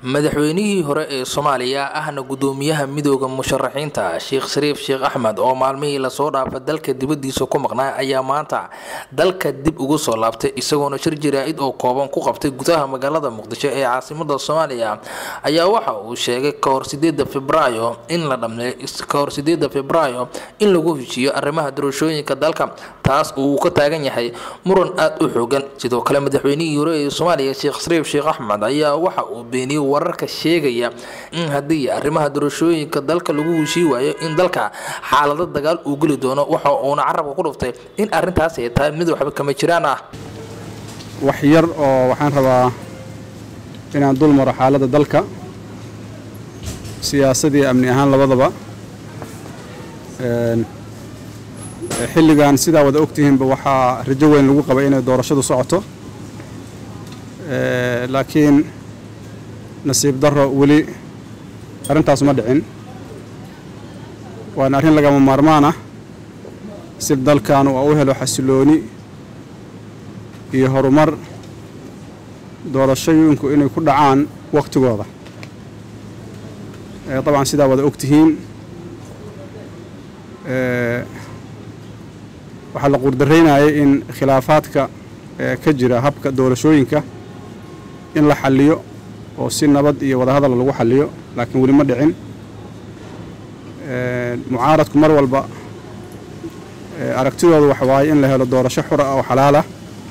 madaxweynihii hore ee soomaaliya ahna gudoomiyaha midooda musharaxiinta sheekh shariif sheekh axmed oo maalmihii lasoo dhaafa dalka dibadiisa ku maqnaa ayaa maanta dalka dib ugu soo laabtay isagoona shir jaraa-id oo kooban ku qabtay gudaha magaalada muqdisho ee caasimada soomaaliya ayaa waxa uu sheegay kahor sideeda febraayo in la dhammeey kahor sideeda febraayo in lagu heshiiyo arrimaha doorashooyinka dalka taas uu ka taagan yahay muran aada u xoogan sidoo kale madaxweynihii hore ee soomaaliya sheekh shariif sheekh axmed ayaa waxa uu beeniyey wararka sheegaya in haddii arrimaha doorashooyinka dalka lagu heshii waayo in dalka xaalado dagaal uu geli doono waxa uuna carabka ku dhuftay in arrintaas ay tahay mid waxba kama jiraan ah wax yar oo waxaan rabaa inaan dul maro xaaladda dalka siyaasadii amni ahaan labadaba xilligan sidaa wada ogtihiinba waxaa rajo weyn lagu qabay inay doorashadu socoto laakiin nasiib darro weli arrintaas ma dhicin waana arrin lagama maarmaan ah si dalkan uu u helo xasilooni iyo horumar doorashooyinku inay ku dhacaan wakhtigooda dabcan sidaa wada ogtihiin waxaa la quurdaraynayay in khilaafaadka ka jira habka doorashooyinka in la xalliyo oo si nabad iyo wadahadal lagu xalliyo laakiin weli ma dhicin mucaaradku mar walba aragtidoodu waxa waaye in la helo doorasho xura oo xalaalah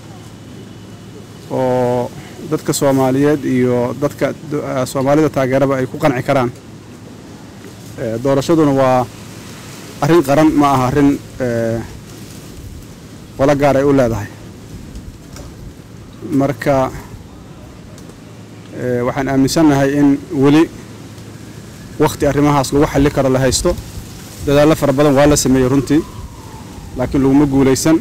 oo dadka soomaaliyeed iyo dadka soomaalida taageeraba ay ku qanci karaan doorashaduna waa arrin qaran ma aha arrin qolo gaar ay u leedahay marka waxaan aaminsannahay in weli wakhti arrimahaas lagu xalli karo la haysto dadaallo fara badan waa la sameeyey runtii laakiin laguma guulaysan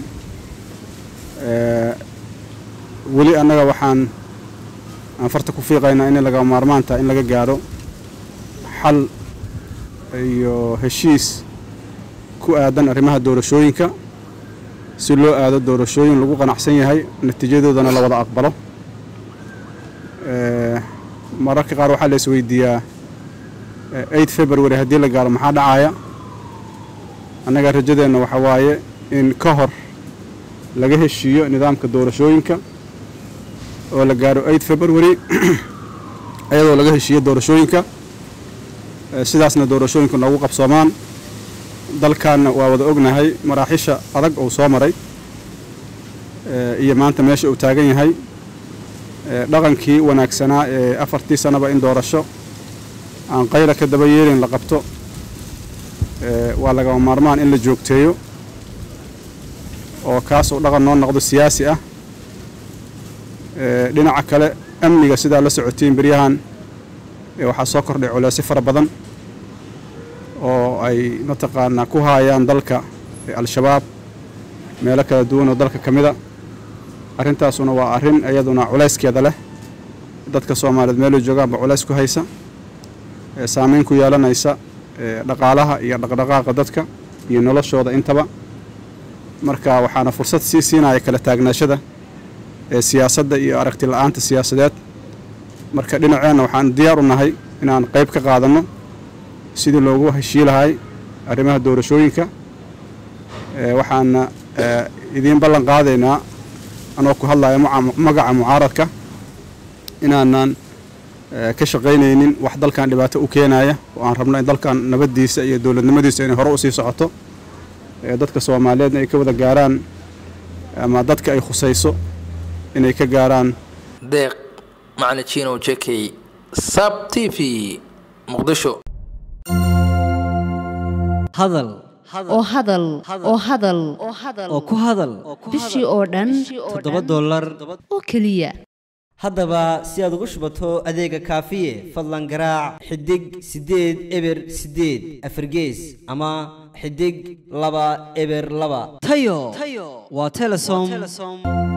weli annaga waxaan aan farta ku fiiqaynaa inay laga maarmaan tahay in laga gaadho xal iyo heshiis ku aadan arrimaha doorashooyinka si loo aado doorashooyin lagu qanacsan yahay natiijadoodana la wada aqbalo mararka qaar waxaa la isweydiiyaa eight february haddii la gaaro maxaa dhacaya annaga rajadeenna waxaa waaye in ka hor laga heshiiyo nidaamka doorashooyinka oo la gaaro eight february iyadoo laga heshiiyo doorashooyinka sidaasna doorashooyinku noogu qabsoomaan dalkanna waa wada ognahay maraaxisha adag uu soo maray iyo maanta meesha uu taagan yahay dhaqankii wanaagsanaa ee afartii sanaba in doorasho aan qayla ka daba yeelin la qabto waa lagama maarmaan in la joogteeyo oo kaas uu dhaqan noo noqdo siyaasi ah dhinaca kale amniga sidaa la socotiin beryahan waxaa soo kordhay culeysyo fara badan oo ay mataqaanaa ku haayaan dalka al-shabaab meelo kala duwan oo dalka ka mida arrintaasuna waa arrin iyaduna culayskeeda leh dadka soomaaliyeed meelay joogaanba culays ku haysa saamayn ku yeelanaysa dhaqaalaha iyo dhaqdhaqaaqa dadka iyo noloshooda intaba marka waxaana fursad sii siinaya kala taagnaashada ee siyaasadda iyo aragti la-aanta siyaasadeed marka dhinaceenna waxaan diyaar u nahay inaan qayb ka qaadanno sidii loogu heshii lahay arrimaha doorashooyinka waxaana idiin ballan qaadaynaa anoo ku hadlaya magaca mucaaradka inaanan ka shaqaynaynin wax dalkan dhibaato u keenaya oo aan rabno in dalkan nabaddiisa iyo dowladnimadiisa inay hore usii socoto dadka soomaaliyeedna ay ka wada gaaraan ama dadka ay khusayso inay ka gaaraan deeq macna jino jekey sab t v muqdisho hadal oo hadal oo hadal oo ku hadal bishii oo dhan toddoba dollar oo keliya haddaba si aad ugu shubato adeega kaafiye fadlan garaac xidig siddeed eber siddeed afargees ama xidig laba eber laba tayo waa telesom